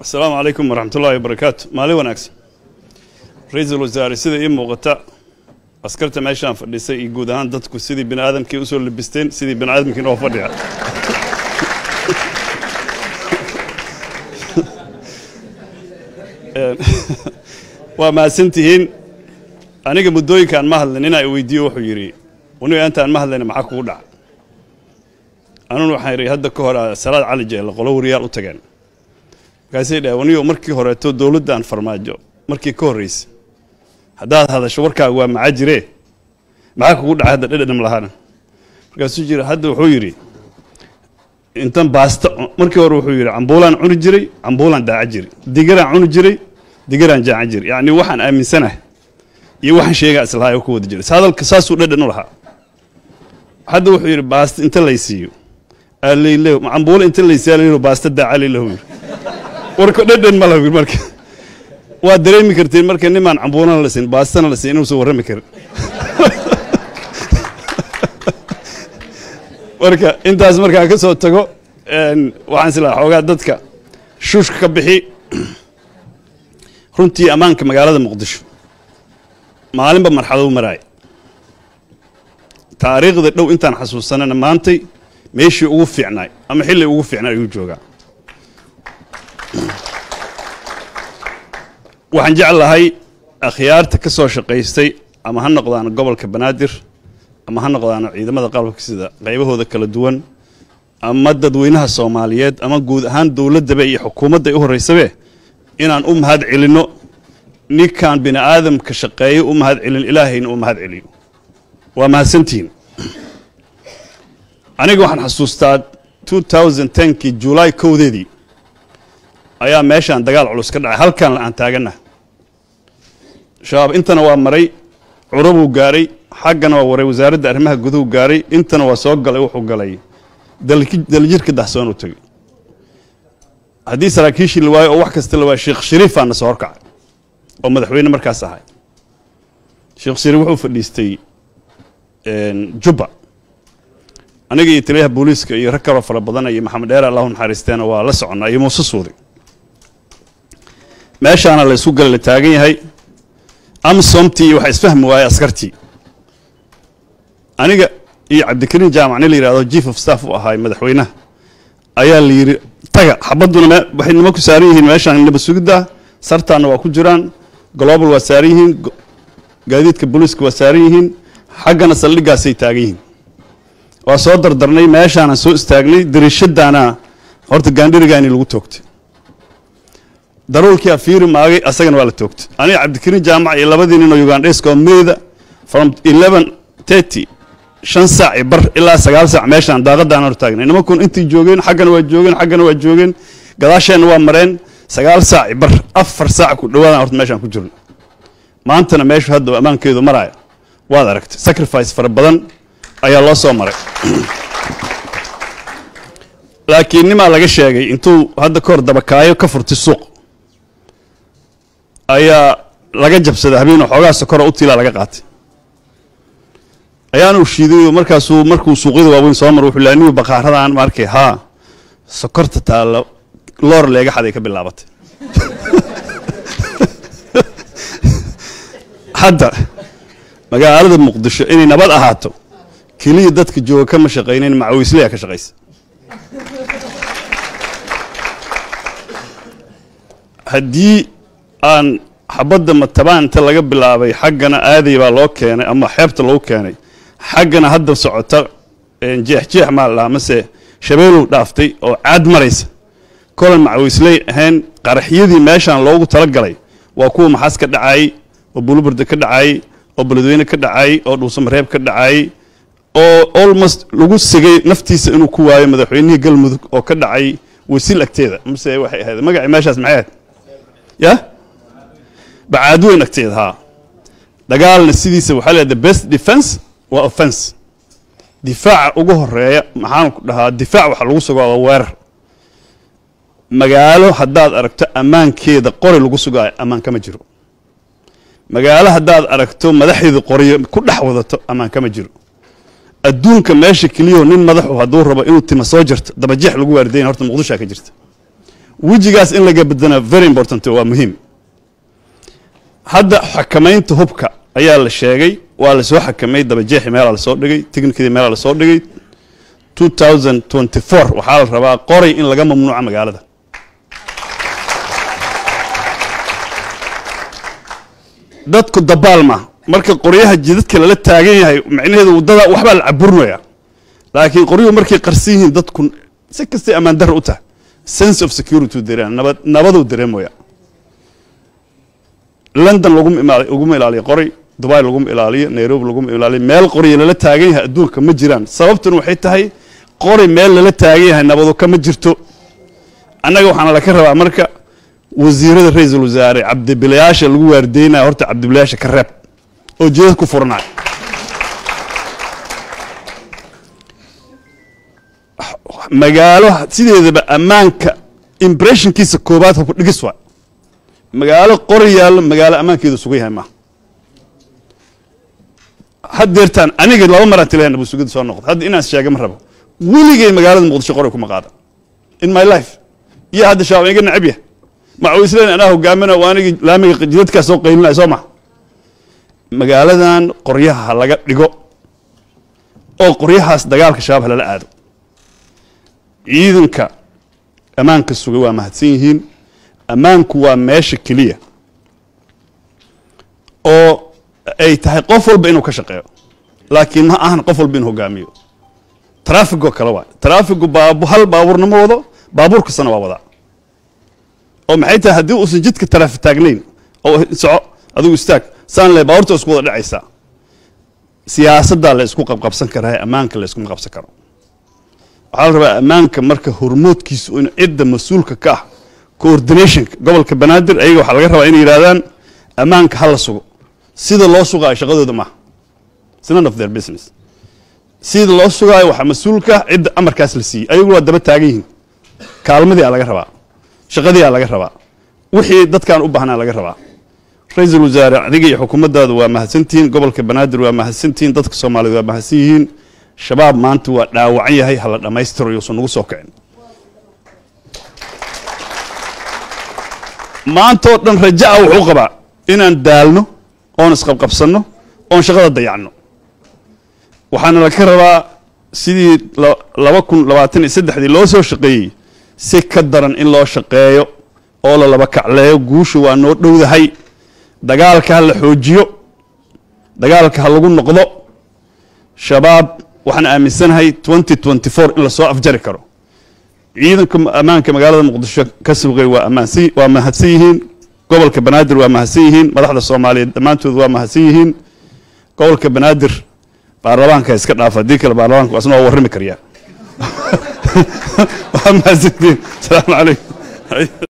asalaamu calaykum waraxmat ullaahi wabarakaatu maalin wanaagsan ra-iisul wasaare sida ii muuqata askarta meeshaan fadhisay iyo guud ahaan dadku sidii bini aadamkii usoo labisteen sidii bini aadamkiina oo fadhiya waa mahadsantihiin aniga muddooyinkaan ma hadlin inaa i weydiiyo wuxuu yidhi uniga intaan ma hadlayna maxaa kugu dhaca anuna waxaan idhi hadda ka hor salaad cali jeelle qolo wariyaal u tageen markaasay dhaha wanigo markii horeeto dowladdan farmaajo markii ka horraysa haddaad hadasho warkaaga waa maca jiree maxaa kugu dhacay hadda dhedhedham lahaana markaasuu jira hadda wuxuu yidhi intan baasta markii hore wuxuu yidhi cambuulaan cuni jiray cambuulaan daaca jiray digaraan cuni jiray digaraan jaacan jiray yacni waxaan aaminsanahay iyo waxaan sheegaa islahaa ku wada jiray hadalka saasuu dhedhan u lahaa hadda wuxuu yidhi baasta inta laysiiyo aleyleho cambuulo inta laysiiyo aleyleho baasta daaca aleyleho yidhi warka dhedhan ma laha marka waa dareemi karteen marka nimaan cambuulana la siin baastana la siin inuusan warrami karin marka intaas markaan ka soo tago waxaan islahaa xoogaa dadka shuushka ka bixi runtii ammaanka magaalada muqdisho maalinba marxalad u maraaya taariikhda dhow intaan xasuusanana maantay meeshii ugu fiicnaay ama xilli ugu fiicnaay ayuu joogaa waxaan jeclahay akhyaarta ka soo shaqaystay ama ha noqdaan gobolka banaadir ama ha noqdaan ciidamada qalabka sida qaybahooda kala duwan ama dadweynaha soomaaliyeed ama guud ahaan dowladdaba iyo xukuumadda u horraysabe inaan u mahad celinno ninkaan bini aadamka shaqeeyo u mahad celin ilaahayna u mahad celiyo waa mahadsantihiin aniga waxaan xasuustaa kii julaay kowdeedii ayaa meeshaan dagaal culus ka dhacay halkaan aan taaganna shabaab intana waa maray curabuu gaaray xaggana waa waray wasaaradda arrimaha guduhu gaaray intana waa soo galay wuxuu galay daljirka dahsoon u tegey haddii saraakiishii la waayo oo wax kasta la waayo sheekh shariifaana soo horkacay oo madaxweyne markaas ahay sheekh shariif wuxuu fadhiistay jubba aniga iyo taliyaha booliiska iyo rag kaloo fara badan iyo maxamed dheer allahu naxariisteena waa la soconnaa iyo muuse suudi meeshaana la isku gala la taagan yahay amsomtii iyo waxaa isfahmi waayey askartii aniga iyo cabdikariin jaamac nin la yidhahdo chief of staff u ahaay madaxweynaha ayaa la yidhi taga xabadduna waxay nima ku saaran yihiin meeshaan naba sugidda sartaanna waa ku jiraan global waa saaran yihiin gaadiidka booliiska waa saaran yihiin xaggana saldhiggaasay taagan yihiin waa soo dardarnay meeshaanaan soo istaagnay dariishadaana horta gaandhirigaani lagu toogtay daruulkiia fiiri maagay asagana waa la toogtay aniga cabdikariin jaamac iyo labadii nin oo ugandheska oo meyda from eleven thirty shan saac i bar ilaa sagaal saac meeshaan daaqadaan hor taagnay nimankun intay joogeen xaggana waa joogeen xaggana waa joogeen gadaasheenna waa mareen sagaal saac i bar afar saac ku dhawaadaan horta meeshaan ku jirno maantana meeshu hadda ammaankeedu maraayo waad aragtay sacrifice fara badan ayaa loo soo maray laakiin nimaa laga sheegay intuu hadda ka hor dabakaayo ka furtay suuq ayaa laga jabsaday habeenoo xoogaa sokora u tiilaa laga qaatay ayaanu shiiday markaasuu markuu suuqyada waaweyn soo maro wuxuu laaniyu baqaaradaan ma arkay haa sokorta taalla loor leega xaday ka bilaabatay hadda magaalada muqdisho inay nabad ahaato keliya dadka jooga kama shaqaynayn macawiisleya ka shaqaysa haddii aan xabadda matabaanta laga bilaabay xaggana aaday baa loo keenay ama xeebta lagu keenay xaggana hadda socota jeexjeex maa la dhahaa mase shabeelow dhaaftay oo caad maraysa kolan macawiisley ahayn qaraxyadii meeshaan loogu talagalay waa kuwa maxaas ka dhacayey oo buluburda ka dhacayey oo beledweyne ka dhacayey oo dhuusamareeb ka dhacayey oo almost lagu sigay naftiisa inuu ku waayo madaxweynihii galmudug oo ka dhacay wasiil agteeda mase waxay ahayd magacii meeshaas maxay ahayd ya bacaadweyn agteeda haa dagaalna sidiisa waxaa leedahay best defense waa offense difaaca ugu horeeya maxaan ku dhahaa difaac waxa lagu sugaa waa weerar magaalo haddaad aragto ammaankeeda qori lagu sugaayo ammaan kama jiro magaalo haddaad aragto madaxeeda qoriyo ku dhex wadato ammaan kama jiro adduunka meesha keliyaho nin madaxu hadduu rabo inuu tima soo jirto dabajeex lagu waardayn horta muqdishoa ka jirta wejigaas in laga bedana very important waa muhiim hadda xakamaynta hubka ayaa la sheegay waa lasoo xakamay dabajeexi meelaa lasoo dhigay technikadii meelaa lasoo dhigay two thousand twenty four waxaa la rabaa qoray in laga mamnuuca magaalada dadku dabaalma marka qoryaha jidadka lala taagan yahay macnaheedu waddada waxbaa la caburinaya laakiin qoryuhu markay qarsan yihiin dadku si kastay ammaan darra u tahay sense of security dareem nabad nabaduu dareemaya london laguma imaal laguma ilaaliyo qoray dubai laguma ilaaliyo nairobi laguma ilaaliyo meel qorya lala taagan yahay adduunka ma jiraan sababtuna waxay tahay qori meel lala taagan yahay nabadu kama jirto annaga waxaana laka rabaa marka wasiirada ra-iisul wasaare cabdibilayaasha lagu waardeynaya horta cabdibilayaasha ka reeb oo jeedad ku furanayo magaalo sideedaba ammaanka impressionkiisa koobaad hubka dhigis waa magaalo qori yaallo magaalo ammaankeedu sugan yahay maaha haddeertaan aniga laba maraan tilayaa nabad soo noqda hadda inaan sheega ma rabo weligay magaalada muqdisho qori kuma qaada in my life iyo hadda shabaab iga nacab yah macawisleen anaa hogaamina waa anigi laamiga jidadkaas soo qaylinaya soo maha magaaladan qoryaha ha laga dhigo oo qoryahaas dagaalka shabaab halala aado ciidanka ammaanka sugay waa mahadsan yihiin ammaanku waa meesha keliya oo ay tahay qof walba inuu ka shaqeeyo laakiin ma ahan qof walba inuu hogaamiyo traafigoo kale waa traafigu baab hal baabuurna ma wado baabuur kastana waa wadaa oo maxay tahay haddii uusan jidka taraafi taagnayn oo soco adigu istaag saan le baabuurta isku wada dhacaysaa siyaasaddaa la isku qabqabsan karaa ammaanka la iskuma qabsan karo waxaa la rabaa ammaanka marka hormoodkiisu in cidda mas-uulka ka ah coordinationka gobolka banaadir ayaga waxaa laga rabaa inay yidhahdaan ammaanka ha la sugo sida loo sugaayo shaqadooda maaha It's none of their business sida loo sugaayo waxaa mas-uulka cidda amarkaas la siiyey ayagu waa daba taagan yihiin kaalmadii aa laga rabaa shaqadii aa laga rabaa wixii dadkaan u baahnaa laga rabaa ra-iisul wasaare adiga iyo xukuumaddaadu waa mahadsantihiin gobolka banaadir waa mahadsantihiin dadka soomaaliyeed waa mahadsan yihiin shabaab maanta waa dhaawacan yahay hala dhammaystiro yuusan nagu soo kicin maantoo dhan raja'a wuxuu qabaa inaan daalno oon isqabqabsanno oon shaqada dayacno waxaana laga rabaa sidii laba kun labaatan iyo saddexdii loo soo shaqeeyey si ka daran in loo shaqeeyo oo la laba kacleeyo guusha waa noo dhowdahay dagaalka ha la xoojiyo dagaalka ha lagu noqdo shabaab waxaan aaminsanahay twenty twenty four in lasoo afjari karo ciidanka ammaanka magaalada muqdisho ka sugay waa ammaansan waa mahadsan yihiin gobolka banaadir waa mahadsan yihiin madaxda soomaaliyeed dhammaantood waa mahadsan yihiin gobolka banaadir baarlamaanka iska dhaafa haddii kale baarlamaanka asna waa warrami karyaa waa mahadsantihiin asalaamu calaykum